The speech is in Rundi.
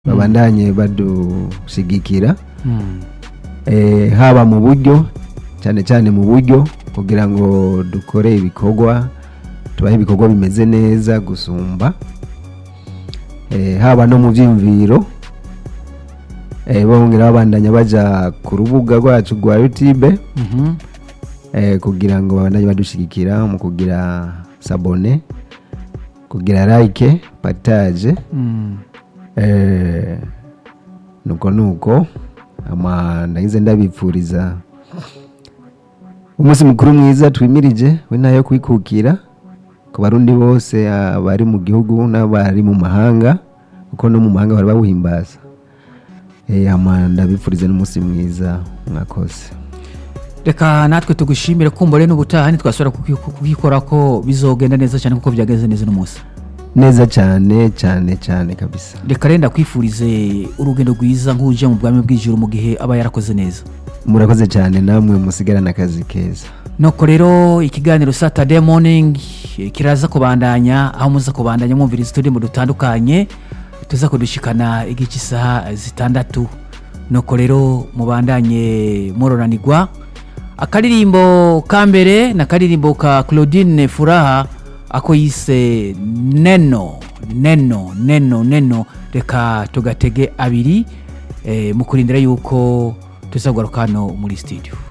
babandanye badushigikira Mm. eh, haba mu buryo cyane cyane mu buryo kugira ngo dukore ibikorwa tubahe ibikorwa bimeze neza gusumba eh, haba no mu byiyumviro eh, bongera babandanya baja ku rubuga rwacu rwa youtube Mhm. eh, kugira ngo babandanye badushigikira mu kugira sabone kugira like partage Mm. eh, nuko nuko ama ndagize ndabipfuriza umunsi mukuru mwiza twimirije we nayo kwikukira ku barundi bose abari mu gihugu n'abari mu mahanga kuko no mu mahanga bari bawuhimbaza eh, ama ndabipfuriza n'umunsi mwiza mwakoze reka natwe tugushimire kumbure n'ubutaha ntitwasubira kukikora ko bizogenda neza cyane kuko byagenze neza uno munsi neza cyane cyane cyane kabisa reka renda kwifurize urugendo rwiza nk'uje mu bwami bw'ijuru mu gihe aba yarakoze neza murakoze cyane namwe musigarana akazi keza nuko rero ikiganiro saturday morning eh, kiraza kubandanya aho muza kubandanya mwumviriza uturimbo dutandukanye tuza kudushikana igice isaha zitandatu nuko rero mubandanye mororanirwa akaririmbo ka mbere na akaririmbo ka claudine furaha ako yise neno neno neno neno reka tugatege abiri eh, mu kurindira yuko tuzagaruka hano muri studio